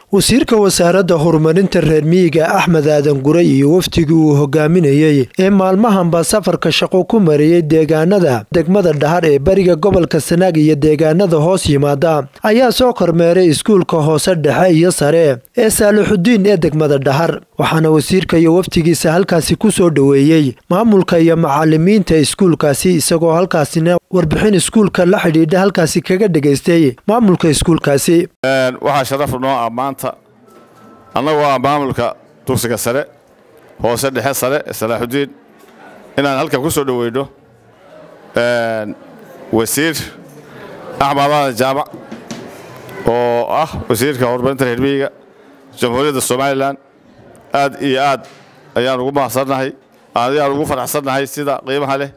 wasiirka wasaaradda horumarinta reer miyiga axmed aadan guray iyo wafdigii uu hogaaminayey ee maalmahanba safarka shaqo ku mariyey deegaanada degmada dhahar ee bariga gobolka sanaag iyo deegaanada hoos yimaada ayaa soo kormeeray iskuulka hoose dhexe iyo sare ee saalixudiin ee degmada dhahar waxaana wasiirka iyo wafdigiisa halkaasi ku soo dhoweeyey maamulka iyo macalimiinta iskuulkaasi isagoo halkaasina warbixin iskuulka la xidhiidha halkaasi kaga dhegaystay maamulka iskuulkaasi waxaa sharaf noo ah maanta annagoo ah maamulka dugsiga sare hoose dhexe sare ee salaaxudiin inaan halkan ku soo dhoweyno wasiir axmed aadan jaamac oo ah wasiirka horumarinta reer miyiga jamhuuriyadda somalilan aad iyo aad ayaan ugu mahadsannahay ayaan ugu faraxsannahay sida qiimaha leh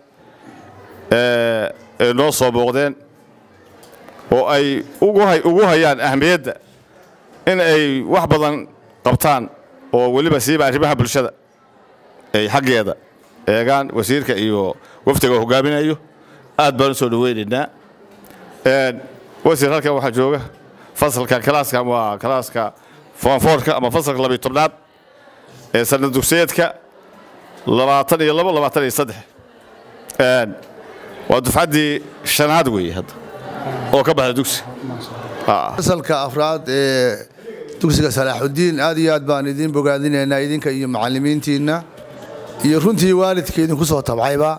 ay noo soo booqdeen oo ay ugu hayaan ahmiyadda in ay wax badan qabtaan oo weliba siiba arrimaha bulshada ay xaggeeda eegaan wasiirka iyo wafdiga hogaaminayo aad baan u soo dhoweynaynaa wasiir halkan waxaa jooga fasalka kalaaskan waa kalaaska foonfoorka ama fasalka labiyo tobnaad ee sanad dugsiyeedka labaatan iyo labo labaatan iyo saddex waa dufcaddii shanaad weeye hadda oo ka baxda dugsi fasalka afraad ee dugsiga salaaxudiin aad iyo aad baan idiin bogaadinaynaa idinka iyo macallimiintiinna iyo runtii waalidka idinku soo tabcayba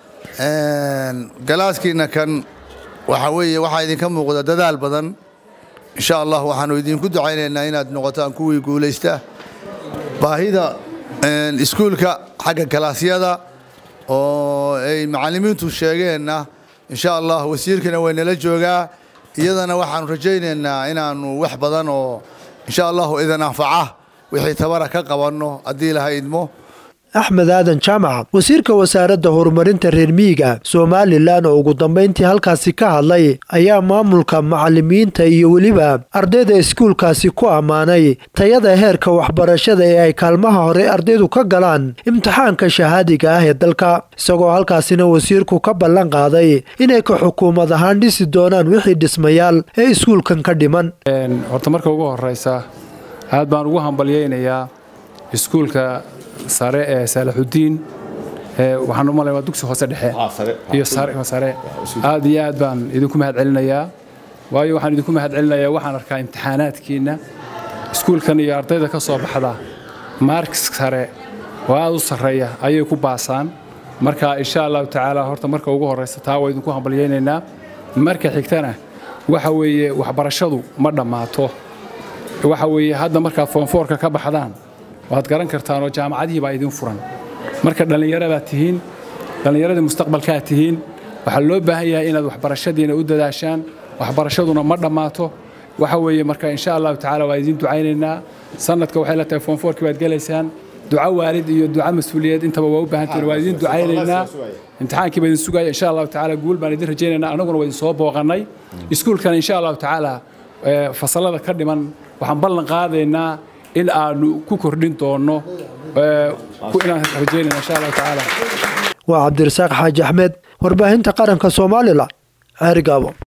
galaaskiinna kan waxaa weeye waxaa idinka muuqda dadaal badan insha allah waxaannu idinku ducaynaynaa inaad noqotaan kuwii guulaysta baahida iskuulka xagga kalaasyada oo ay macallimiintu sheegeenna insha allah wasiirkana waynala joogaa iyadana waxaannu rajaynaynaa inaannu wax badan oo insha allahu idan anfaca wixii tabara ka qabanno haddii laha idmo axmed aadan jaamac wasiirka wasaaradda horumarinta reer miyiga somalilan oo ugu dambayntii halkaasi ka hadlay ayaa maamulka macalimiinta iyo weliba ardayda iskuulkaasi ku ammaanay tayada heerka waxbarashada ee ay kaalmaha hore ardaydu ka galaan imtixaanka shahaadiga ah ee dalka isagoo halkaasina wasiirku ka ballan qaaday inay ka xukuumad ahaan dhisi doonaan wixii dhismayaal ee iskuulkan ka dhiman horta marka ugu horeysa aad baan ugu hambalyaynayaa iskuulka sare ee saalaxudiin waxaan u malay waa dugsi hoose dhexe iyo sare aad iyo aad baan idinku mahad celinayaa waayo waxaan idinku mahad celinayaa waxaan arkaa imtixaanaadkiinna iskuulkan iyo ardayda ka soo baxda maarks sare oo aad u sarreeya ayay ku baasaan marka insha allahu tacaala horta marka ugu horraysa taa waa idinku hambalyaynaynaa marka xigtana waxa weeye waxbarashadu ma dhammaato waxa weeye hadda markaad foonfoorka ka baxdaan waad garan kartaan oo jaamacadihii baa idin furan marka dhallinyarabaad tihiin dhallinyaradii mustaqbalkaad tihiin waxaa loo baahan yahay inaad waxbarashadiina u dadaashaan waxbarashaduna ma dhammaato waxa weeye marka insha allahu tacaala waa idiin ducaynaynaa sanadka waxay la tahay foonfoorkii baad gelaysaan duco waalid iyo duco mas-uuliyeed intaba waa u baahantihin waa idiin ducaynaynaa imtixaankii baa idin sugaya insha allahu tacaala guul baan idin rajaynaynaa annaguna waa idin soo booqannay iskuulkana insha allahu tacaala fasallada ka dhiman waxaan ballan qaadaynaa in aanu ku kordhin doonno inaan rajaynayna insha allahu tacaala waa cabdirasaaq xaaji axmed warbaahinta qaranka soomaalila ceerigaabo